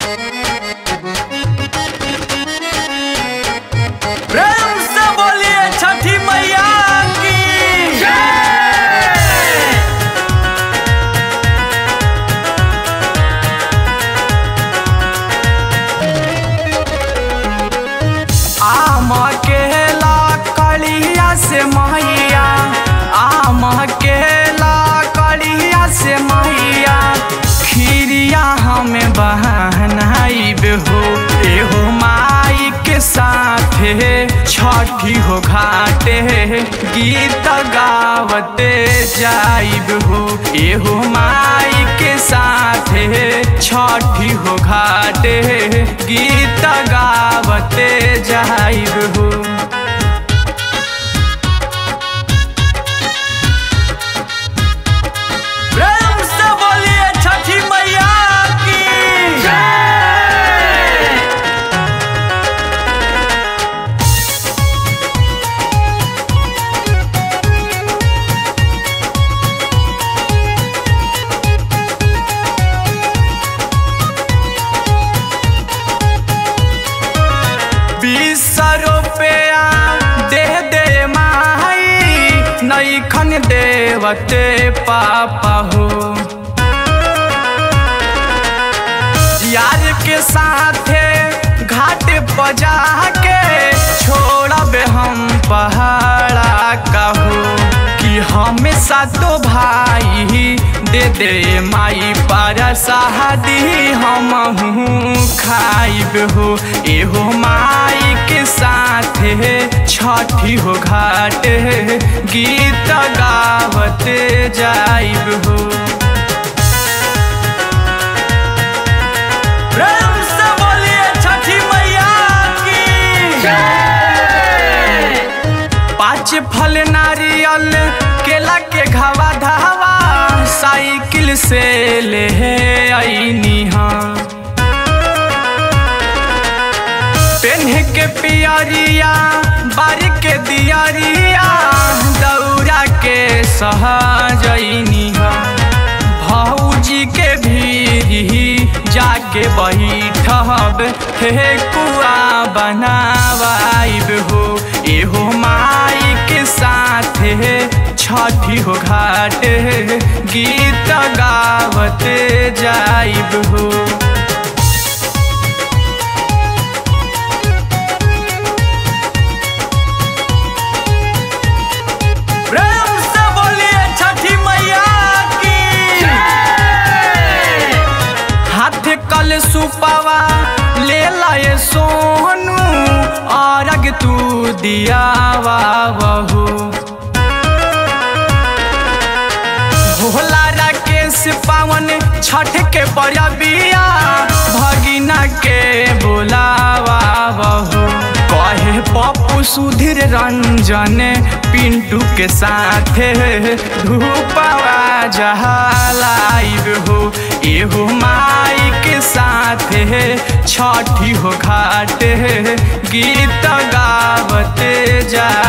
प्रेम से बोलिए छठी मैया की जय आम के लकड़िया से मैया आम के लकड़िया से मैया खीरिया हमें बहनाइब हो एहो माई के साथे छठी हो घाटे गीत गावते जाइब हो एहो माई के साथे छठी हो घाटे गीत गावते जाइब हो प्रेम से बोलिए छठी मैया की जय बीस रुपया दे दे माई नईखन देवते पापा हो यार के साथे घाट बजा के छोड़ब हम पहाड़ा कहो कि हमेशा तो भाई दे दे माई पर शादी हम खाइब हो एहो माई के साथे छठी हो घाट गीत गावते जाइब हो प्रेम से बोलिए छठी मैया की जय पाँच फल नारियल केला के घावा धावा साइकिल से ले आईनी हाँ पेन्ह के पियरिया बारी के दियरिया दौरा के सहजनी भौजी के भी जाके बैठब हे कुआ बनावाइब हो एहो माई के साथे छठी हो घाट गीत गावते जाइब हो प्रेम से बोलिए छठी मैया की जय हाथ कल सुपवा ले लाए सोनू और तू दिया बहू भोला राकेश पावन छठ के बड़बिया भगिना के बोलावा बहू कहे पप्पू सुधीर रंजन पिंटू के साथे धूपवा जहलाइब हो एहो माई के साथे छठी हो घाट गीत गावते जा